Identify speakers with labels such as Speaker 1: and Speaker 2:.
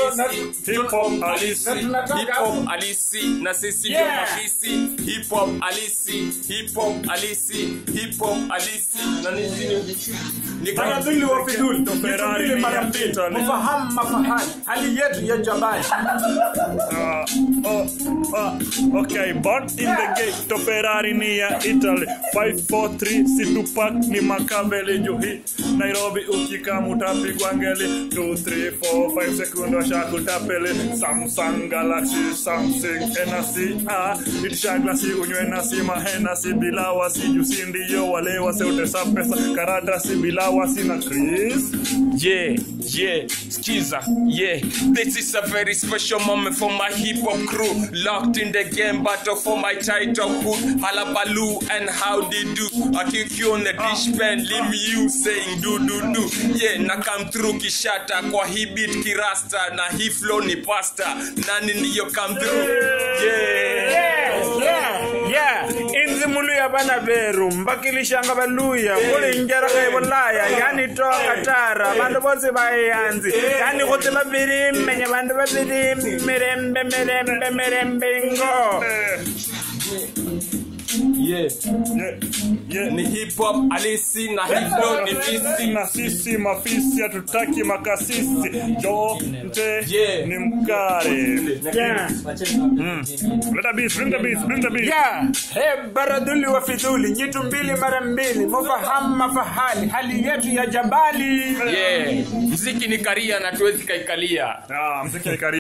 Speaker 1: halisi
Speaker 2: Hip hop halisi.
Speaker 1: Na tunataka-
Speaker 3: hip hop halisi na sisi ndio
Speaker 1: Yeah.
Speaker 3: mahisi hip hop halisi hip hop halisi hip hop halisi na ni ni
Speaker 1: Baradhuli wa fiduli
Speaker 2: Ferrari
Speaker 1: Mbili mara
Speaker 2: ya
Speaker 1: mbili
Speaker 2: Italy.
Speaker 1: Mfahamu mafahali Hali yetu ya jabali
Speaker 2: Ah, oh, ah, okay, born in the gate of Ferrari ni ya Italy 543 si Tupac ni Makaveli juhi Nairobi ukika mutapigwa ngeli 2 3 4 5 sekunde washakutapeli Samsung Galaxy Samsung Hennessy ah itisha glasi unywe nasi mahenasi bila wasi jusi ndiyo wale waseutesa pesa karatasi bila wasi na Chris
Speaker 3: Yeah, yeah, skiza, yeah. This is a very special moment for my hip hop crew. Locked in the game battle for my title hood. Halabaloo and how they do. I kick you on the dish pen, leave you saying do do do. Yeah, na come through kishata kwa hii beat kirasta na hii flow ni pasta. Nani ndiyo come through? Yeah.
Speaker 1: yeah, yeah. inzi muluya bana beru mbakilishanga baluya kulinjeraka ibulaya yani toka tara bantu bose bayanzi yani kuti babiri menye bantu babiri mirembe mirembe mirembe ngo
Speaker 3: Yeah.
Speaker 2: yeah, yeah.
Speaker 3: Ni hip hop halisi na hii flow ni fisi.
Speaker 2: na sisi mafisi hatutaki makasisi jote
Speaker 3: Yeah.
Speaker 2: ni mkare
Speaker 1: yeah.
Speaker 2: leta beat bring the beat bring the beat
Speaker 1: Yeah. Hey, baradhuli wa fidhuli nyitu mbili mara mbili mufahamu mafahali hali yetu ya jabali
Speaker 3: Yeah. Mziki ni karia na tuwezi kaikalia.
Speaker 2: ah mziki ni karibu